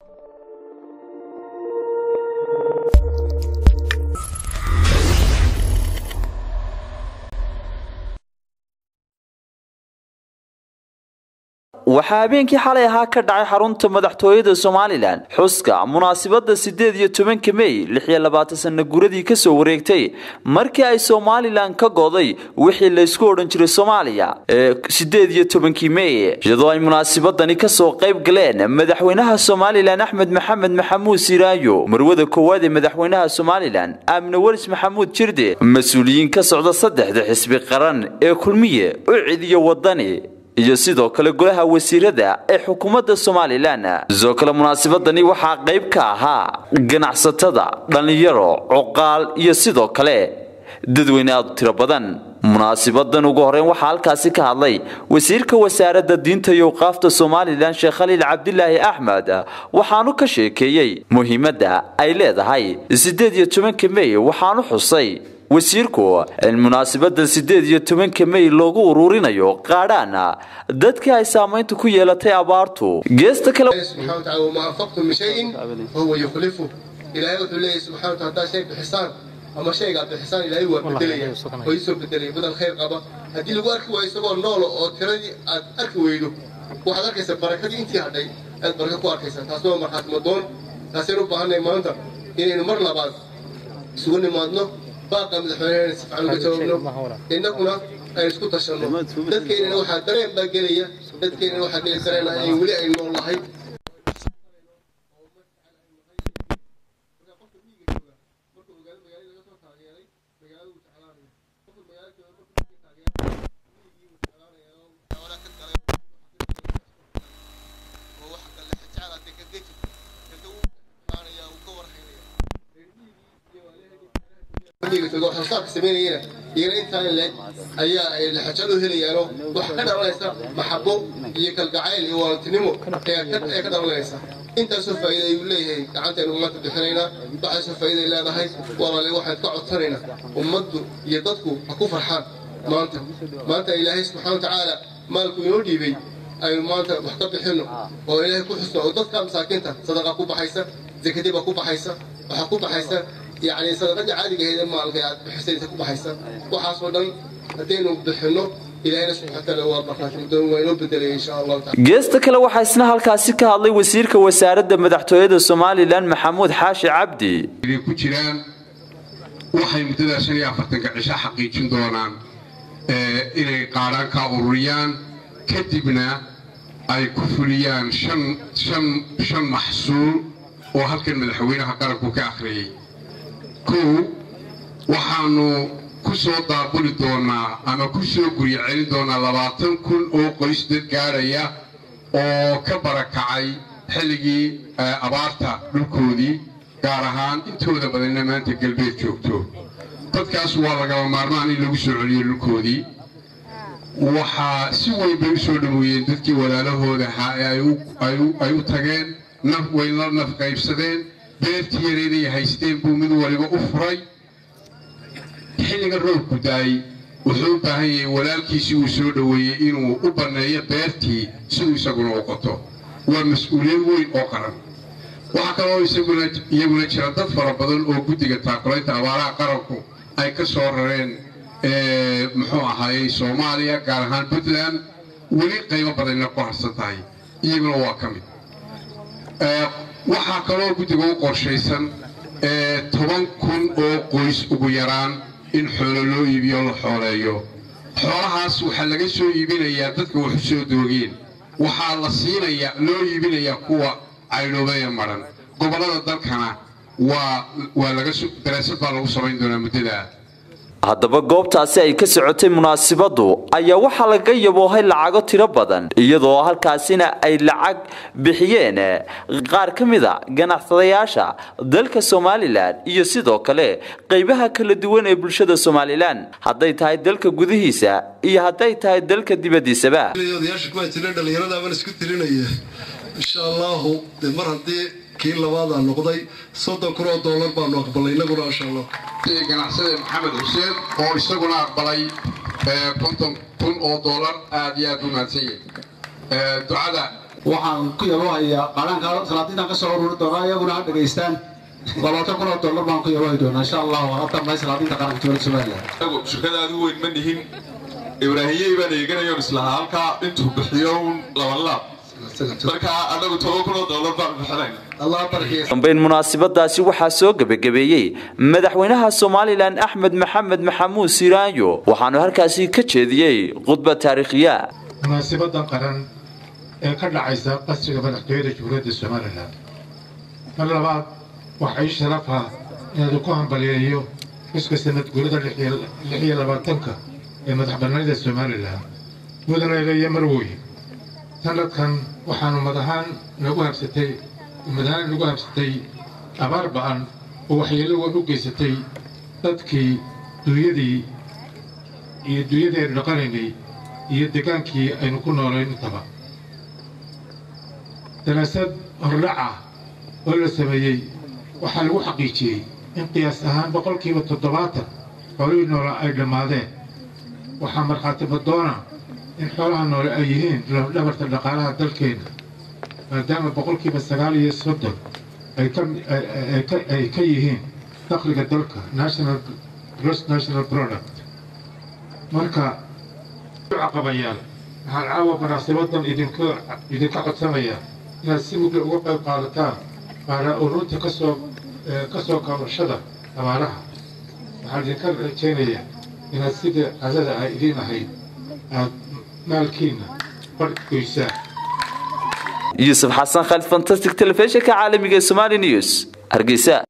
waxaa habeenkii xalay ahaa ka dhacay xarunta madaxtooyada somalilan xuska munaasabada sideed iyo tobanka mey lix iyo labaatan sana guradii kasoo wareegtay markii ay somalilan ka goday wixii laysku odhan jiray soomaaliya ee sideed iyo tobankii mey iyadoo ay munaasabadani kasoo qayb galeen madaxweynaha somalilan axmed maxamed maxamuud siraayo marwada koowaad ee madaxweynaha somalilan aamine welis maxamuud jirde mas-uuliyiin ka socda saddexda xisbi qaran ee kulmiye ucid iyo wadani iyo sidoo kale golaha wasiirada ee xukuumadda somalilan sidoo kale munaasabadani waxaa qayb ka ahaa ganacsatada dhallinyaro cuqaal iyo sidoo kale dadweyne aad u tiro badan munaasibadan ugu horeyn waxaa halkaasi ka hadlay wasiirka wasaaradda diinta iyo awqaafta somalilan sheekh khaliil cabdilaahi axmed waxaanu ka sheekeeyey muhiimadda ay leedahay sideed iyo tobanka mey waxaanu xusay wasiirku in munaasabada sideed iyo tobanka mey loogu ururinayo qaadhaana dadkii ay saamaynta ku yeelatay abaartu geesta kale subxana wataala wamaa anfaqtum min shayin fahuwa yukhlifu ilaahay wuxuu leeyahy subxana wataala haddaad shay bixisaan ama shaygaa bixisaan ilaahay waa bedelaya oo isoo bedelaya badal khayr qaba haddii lagu arki waayo isagoo noolo oo tiradii aad arki weydo waxaad arkaysaa barakadii intii hadhay aad baraka ku arkaysaa taasna waa markhaati madoon taasaynu u baahannahay maanta inaynu mar labaad isugu nimaadno baaqa madaxweynehena si fiican uga jawaabno innaguna aynu isku tashanno dadkeennana waxaa dareen baa gelaya dadkeennana waxaa geli dareen in weli aynu nool nahay waxsoosaarka samaynayana iyana intaan leeg ayaa ay laxajad u helayaanoo waxaa ka dhalanaysa maxabo iyo kalgacayl iyo waalantinimo ee ka dhalanaysa intaasoo faa'iida ayuu leeyahay gacantaynu maanta bixinaynaa waxaasoo faa'iida ay leedahay walaale waxaan ka codsanaynaa ummaddu iyo dadku ha ku farxaan maanta maanta ilaahay subxaana watacaala maalku inoo dhiibay aynu maanta wax ka bixinno oo ilaahay ku xusno oo dadka masaakiinta sadaqa ku baxaysa zakadii baa ku baxaysa waxaa ku baxaysa يعني صدقة عادي هي ما القياد بحسين تكون بحسن وحاصل دم هدين بحنو إلهنا سبحانه وتعالى وبركاته مدن وينو بدل إن شاء الله تعالى geesta kale waxaa isna halkaasi ka hadlay wasiirka wasaaradda madaxtooyada somalilan maxamuud xaashi cabdi inay ku jiraan waxay muddada shan iyo afartanka cisho xaqiijin doonaan inay qaadhaan ka ururiyaan kadibna ay ku fuliyaan shan shan shan maxsuul oo halkan madaxweynaha qaranku ka akhriyey kow waxaanu ku soo daabuli doonaa ama ku soo guryo celin doonaa labaatan kun oo qoys dad gaadhaya oo ka barakacay xilligii abaarta dhulkoodii gaar ahaan intooda badanna maanta galbeed joogto dadkaas waa lagaba maarmaan in lagu soo celiyo dhulkoodii waxaa si weyn bay u soo dhoweeyeen dadkii walaalahooda ay u tageen way la naf qaybsadeen beertii yareeday haysteen buu mid waliba u furay xilliga roobku daayey wuxuu u baahan yahay walaalkiisii uu soo dhoweeyey inuu u banneeyo beertii siduu isaguna u qoto waa mas-uuliyad weyn oo qaran waxaa kaloo iyaguna jira dad fara badan oo guddiga taakulaynta abaaraha qaranku ay ka soo rareen muxuu ahaayey soomaaliya gaar ahaan puntland weli qaybo badanna ku harsan tahay iyaguna waa ka mid waxaa kaloo guddiga u qorshaysan toban kun oo qoys ugu yaraan in xoolo loo iibiyo la xooleeyo xoolahaas waxaa laga soo iibinayaa dadka wax u soo doogeen waxaa la siinayaa loo iibinayaa kuwa caydhoobaya madhan gobollada dalkana waa waa laga daraasad baa lagu samayn doonaa muddadaa haddaba goobtaasi ay ka socotay munaasabadu ayaa waxaa laga yaboohay lacago tiro badan iyadoo halkaasina ay lacag bixiyeen qaar ka mid a ganacsadayaasha dalka somalilan iyo sidoo kale qaybaha kala duwan ee bulshada somalilan hadday tahay dalka gudihiisa iyo hadday tahay dalka dibadiisaba dhallinyaradaabaan isku tirinaya insha allahu de mar haddii kii labaadaa noqday soddon kun oo doolar baanu aqbalay inaguna insha allah ganacsade maxamed xuseen oo isaguna aqbalay konton kun oo doolar aad iyo aad u mahadsan yahay ducada waxaan ku yabohayaa qaadhaanka salaadiintan ka soo ururi doonaa iyaguna ha dhegaystaan labaatan kun oo dollar baan ku yabohi doonaa insha allah waa dambe salaadiinta qaranka dowladda somaliland anagu shirkada aad u weyn ma nihin ibraahimyey baan eeganayoon islahaa halkaa intuu bixiyo un laban laab marka anagu toban kun oo dollar baan bixinayna allah barkiya dambeyn munaasabadaasi waxaa soo gebagabeeyey madaxweynaha somalilan axmed maxamed maxamuud siraanyo waxaanu halkaasi ka jeediyey khudbad taariikhiya munaasibadan qaran ee ka dhacaysa qasriga madaxtooyada jamhuuriyadda somalilan mar labaad waxaa ii sharaf ah inaadu ku hambaliyeeyo xuska sanad guurida lix iyo labaatanka ee madaxbannaanida somalilan mudane iyo marwooye sanadkan waxaanu madahaan nagu habsatay madahaan nagu habsatay abaar ba'an oo waxyeelo weyn u geysatay dadkii duunyadii iyo duunyadii aynu dhaqanaynay iyo degaankii aynu ku noolayn intaba daraasad hordhaca oo la sameeyey waxaa lagu xaqiijiyey in qiyaas ahaan boqolkiiba toddobaatan xoolihii noole ay dhammaadeen waxaa markhaati badoona in xoolaha noole ay yihiin lafdhabarta dhaqaalaha dalkeenna maadaama boqolkiiba sagaal iyo soddon ay ka yihiin dakhliga dalka national gross national product marka caqabayaal waxaan caawa munaasabadan idinka codsanayaa inaad si mugla uga qayb qaadataan maanaa ururta kasoo ka soo kabashada abaaraha waxaan idinka rajaynayaa inaad sida cadada ay idiin ahayd aad maalkiinna bar goysaan yuusuf xasan khalid fantastic telefishinka caalamiga ee somali news hargeysa